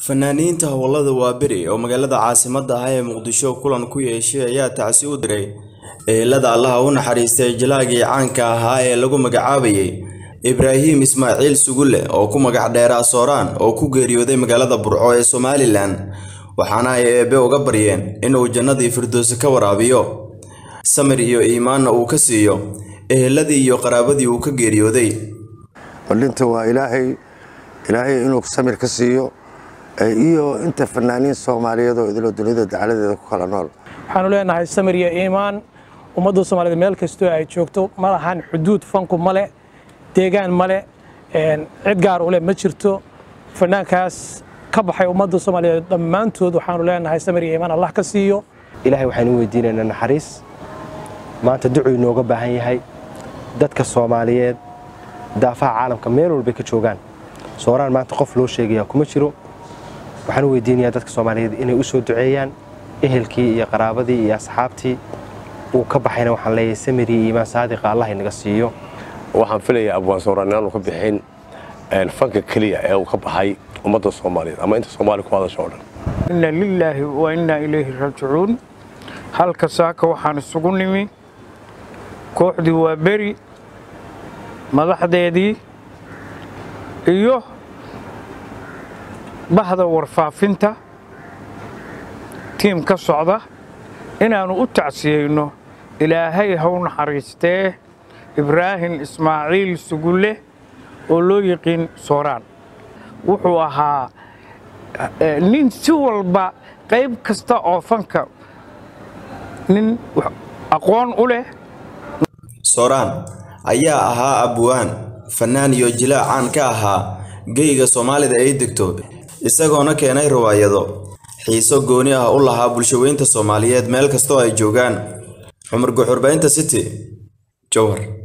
fanaaniinta howlada waaberi oo magaalada caasimadda ah ee muqdisho kulan ku yeeshay ayaa tacsi u diray ehelada allaha u naxariistay jilaagii caanka ahaa ee lagu magacaabayay ibraahim ismaaciil sugulle oo ku magac dheeraa sooraan oo ku geeriyooday magaalada burco ee somalilan waxaana ay eebbe uga baryeen inuu jannadii firdowsi ka waraabiyo samir iyo iimaanna uu ka siiyo eheladii iyo qaraabadii uu ka geeriyooday ballinta waa ilaahay ilaahay inuu samir ka siiyo iyo inta fanaaniin soomaaliyeed oo idilo dunida dacaladeeda ku kala nool waxaanu leenahay samir iyo iimaan ummadda soomaaliyeed meel kastoo ay joogto ma lahan xuduud fanku male deegaan male cid gaar u leh ma jirto fanaankaas ka baxay ummadda soomaaliyeed dhammaantood waxaanu leenahay samir iyo iimaan allah ka siiyo ilaahay waxaanu weydiinaynaa naxariis maanta ducuu inooga baahan yahay dadka soomaaliyeed daafaha caalamka meel walbay ka joogaan sooraan maanta qof loo sheegaya kuma jiro waxaan u weydiinayaa dadka soomaaliyeed inay u soo duceeyaan ehelkii iyo qaraabadii iyo asxaabtii uu ka baxayna waxaan leeyahay samiri iyo iimaan saadiqa allah inaga siiyo waxaan filayaa abwaan sooraan inaanu ka bixin fanka keliya ee uu ka baxay ummadda soomaaliyeed ama inta soomaaliya ku hadasha oo dhan inna lilaahi wa innaa ilayhi raajicuun halka saaka waxaan isugu nimi kooxdii waa beri madaxdeedii iyo bahda warfaafinta tiim ka socda inaannu u tacsiyeyno ilaahay haw naxariistee ibraahim ismaaciil sugulle oo loo yiqiin sooraan wuxuu ahaa nin si walba qayb kasta oo fanka nin aqoon u leh sooraan ayaa ahaa abwaan fanaan iyo jilaac caan ka ahaa geyga soomaalida ay degto isagoona keenay riwaayado xiiso gooni ah u lahaa bulshaweynta soomaaliyeed meel kastoo ay joogaan cumar guxurbaynta city jowhar